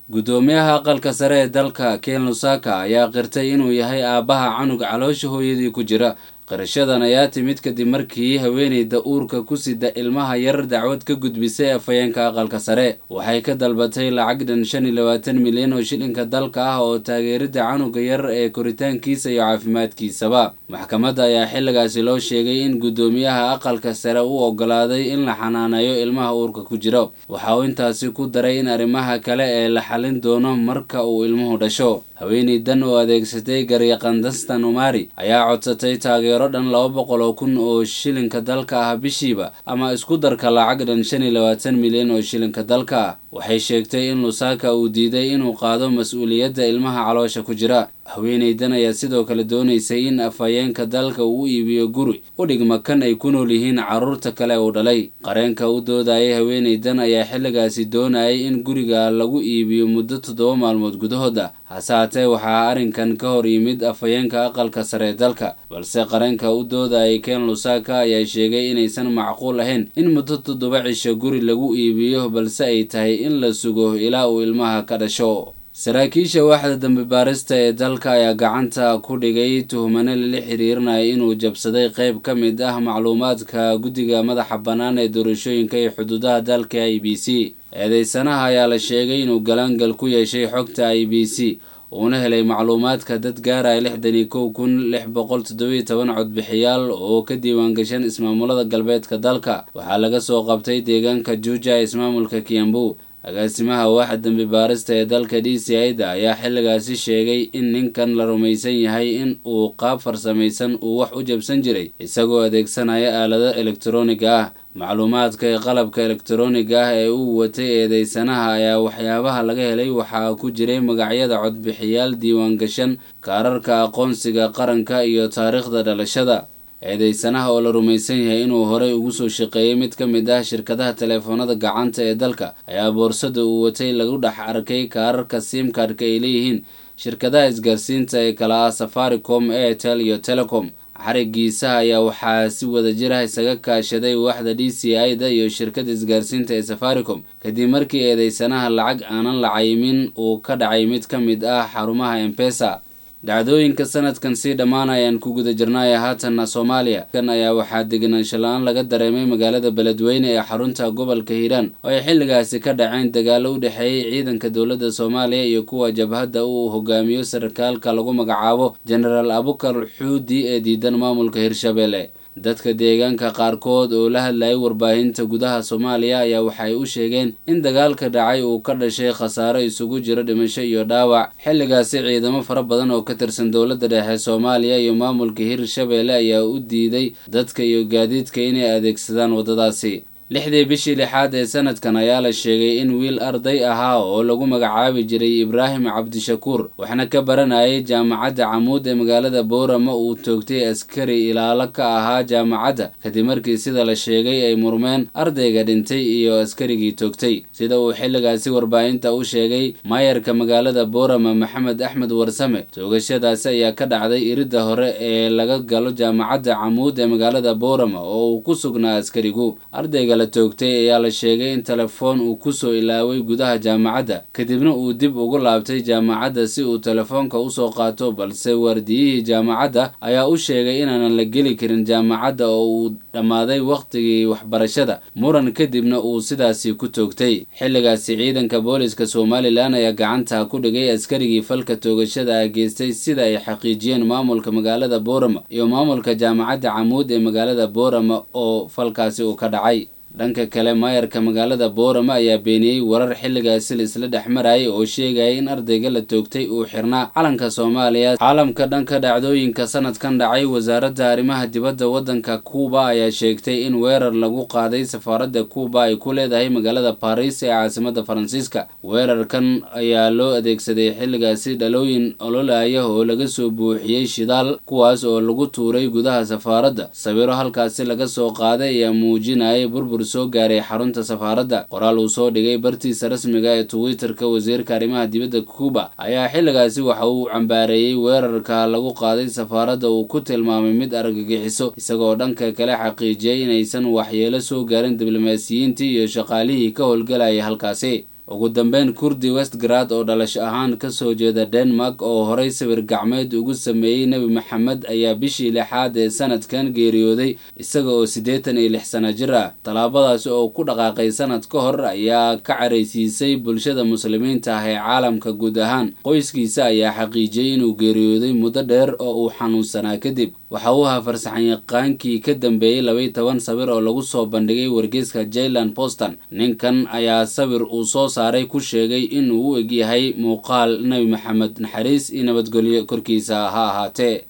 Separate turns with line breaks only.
guddoomiyaha aqalka sare ee dalka ken lusaka ayaa qirtay inuu yahay aabbaha canug caloosha hooyadii ku jira qirashadan ayaa timid kadib markii haweeneyda uurka ku sida ilmaha yar dacwad ka gudbisay afhayeenka aqalka sare waxay ka dalbatay lacag dhan shan iyo labaatan milyan oo shilinka dalka ah oo taageerida canuga yar ee koritaankiisa iyo caafimaadkiisaba maxkamadda ayaa xilligaasi loo sheegay in guddoomiyaha aqalka sare u ogolaaday in la xanaaneeyo ilmaha uurka ku jira waxa uu intaasi ku daray in arrimaha kale ee la xalin doono marka uu ilmuhu dhasho haweeneydan oo adeegsatay garyaqandastan umari ayaa codsatay taageero dhan laba boqol oo kun oo shilinka dalka ah bishiiba ama isku darka lacag dhan shan iyo labaatan milyan oo shilinka dalka ah waxay sheegtay in lusaka uu diiday inuu qaado mas-uuliyadda ilmaha caloosha ku jira haweeneydan ayaa sidoo kale doonaysay in afhayeenka dalka uu u iibiyo guri u dhigma kan ay ku nool yihiin carruurta kale uu dhalay qareenka u doodayay haweeneydan ayaa xilligaasi doonayay in guriga lagu iibiyo muddo toddoba maalmood gudahooda hase haatee waxaa arrinkan ka hor yimid afhayeenka aqalka sare ee dalka balse qareenka u doodayay ken lusaka ayaa sheegay inaysan macquul ahayn in muddo toddoba cisho guri lagu iibiyo balse ay tahay in la sugo ilaa uu ilmaha ka dhasho saraakiisha waaxda dambi baarista ee dalka ayaa gacanta ku dhigay tuhmane lala xiriirinaya inuu jabsaday qayb ka mid ah macluumaadka guddiga madaxa bannaan ee doorashooyinka iyo xuduudaha dalka i b c eedeysanaha ayaa la sheegay inuu galaangal ku yeeshay xogta i b c uuna helay macluumaadka dad gaaraya lixdan iyo kow kun lix boqol toddobiyo toban codbixiyaal oo ka diiwaan gashan ismaamulada galbeedka dalka waxaa laga soo qabtay deegaanka juuja ee ismaamulka kiambu agaasimaha waaxa dambi baarista ee dalka d c i-da ayaa xilligaasi sheegay in ninkan la rumaysan yahay in uu qaab farsamaysan uu wax u jabsan jiray isagoo adeegsanaya aalado elektroniga ah macluumaadka ee qalabka elektroniga ah ee uu watay eedeysanaha ayaa waxyaabaha laga helay waxaa ku jiray magacyada codbixiyaal diiwaan gashan kaararka aqoonsiga qaranka iyo taariikhda dhalashada eedeysanaha oo la rumaysan yahay inuu horey ugu soo shaqeeyey mid ka mid ah shirkadaha teleefoonada gacanta ee dalka ayaa boorsada uu watay lagu dhex arkay kaararka simkadhka ay leeyihiin shirkadaha isgaarsiinta ee kala ah safaricom airtel iyo telecom xarigiisaha ayaa waxaa si wada jir ah isaga kaashaday waaxda d c i-da iyo shirkada isgaarsiinta ee safaricom kadib markii eedeysanaha lacag aanan la cayimin uu ka dhacay mid ka mid ah xarumaha embesa dhacdooyinka sanadkan sii dhammaanayaan ku guda jirnaya haatanna soomaaliya kan ayaa waxaa degenaansho la-aan laga dareemay magaalada beledweyne ee xarunta gobolka hiiraan oo ay xilligaasi ka dhaceen dagaalo u dhexeeyey ciidanka dowladda soomaaliya iyo kuwa jabhadda uu hogaamiyo sarkaalka lagu magacaabo genaraal abukar xuudi ee diidan maamulka hirshabelle dadka deegaanka qaarkood oo la hadlayay warbaahinta gudaha soomaaliya ayaa waxay u sheegeen in dagaalka dhacay uu ka dhashay khasaaro isugu jiro dhimasho iyo dhaawac xilligaasi ciidamo fara badan oo ka tirsan dowladda dhexe soomaaliya iyo maamulka hirshabelle ayaa u diiday dadka iyo gaadiidka inay adeegsadaan waddadaasi lixdii bishii lixaad ee sanadkan ayaa la sheegay in wiil arday ahaa oo lagu magacaabi jiray ibraahim cabdishakuur waxna ka baranayay jaamacadda camuud ee magaalada boorama uu toogtay askari ilaalo ka ahaa jaamacadda kadib markii sida la sheegay ay murmeen ardayga dhintay iyo askarigii toogtay sida uu xilligaasi warbaahinta u sheegay maayarka magaalada boorama maxamed axmed warsame toogashadaasi ayaa ka dhacday iridda hore ee laga galo jaamacadda camuud ee magaalada boorama oo uu ku sugnaa askarigu ardayga la toogtay ayaa la sheegay in telefoon uu kusoo ilaaway gudaha jaamacadda kadibna uu dib ugu laabtay jaamacadda si uu telefoonka usoo qaato balse waardiyihii jaamacadda ayaa u sheegay inaanan la geli karin jaamacadda oo uu dhammaaday wakhtigii waxbarashada muran kadibna uu sidaasi ku toogtay xilligaasi ciidanka booliska somalilan ayaa gacanta ku dhigay askarigii falka toogashada ah geystay sida ay xaqiijiyeen maamulka magaalada boorama iyo maamulka jaamacadda camuud ee magaalada boorama oo falkaasi uu ka dhacay dhanka kale maayarka magaalada boorama ayaa beeniyey warar xilligaasi la isla dhex marayay oo sheegaya in ardayga la toogtay uu xirnaa calanka soomaaliya caalamka dhanka dhacdooyinka sanadkan dhacay wasaaradda arrimaha dibadda waddanka kuuba ayaa sheegtay in weerar lagu qaaday safaaradda kuuba ay ku leedahay magaalada baris ee caasimadda faransiiska weerarkan ayaa loo adeegsaday xilligaasi dhalooyin ololaya oo laga soo buuxiyey shidaal kuwaas oo lagu tuuray gudaha safaaradda sawiro halkaasi laga soo qaaday ayaa muujinayay burbur soo gaaray xarunta safaaradda qoraal uu soo dhigay bartiisa rasmiga ee twitterka wasiirka arrimaha dibadda cuuba ayaa xilligaasi waxa uu cambaareeyey weerarka lagu qaaday safaaradda uu ku tilmaamay mid argagixiso isagoo dhanka kale xaqiijiyey inaysan waxyeelo soo gaarin diblomaasiyiintii iyo shaqaalihii ka howlgalayay halkaasi ugu dambeyn kurdi westgrad oo dhalasho ahaan kasoo jeeda denmark oo horey sawir gacmeed ugu sameeyey nebi maxamed ayaa bishii lixaad ee sanadkan geeriyooday isaga oo siddeetan iyo lix sano jir ah tallaabadaasi oo ku dhaqaaqay sanad ka hor ayaa ka caraysiisay bulshada muslimiinta ah ee caalamka guud ahaan qoyskiisa ayaa xaqiijiyey inuu geeriyooday muddo dheer oo uu xanuunsanaa kadib waxa uu ahaa farsaxanyaqaankii ka dambeeyey labaiy toban sawir oo lagu soo bandhigay wargeyska jailand boston ninkan ayaa sawir uu soo saaray ku sheegay inuu u egyahay muuqaal nebi maxamed naxariis iyo nabadgelyo korkiisa ha ahaatee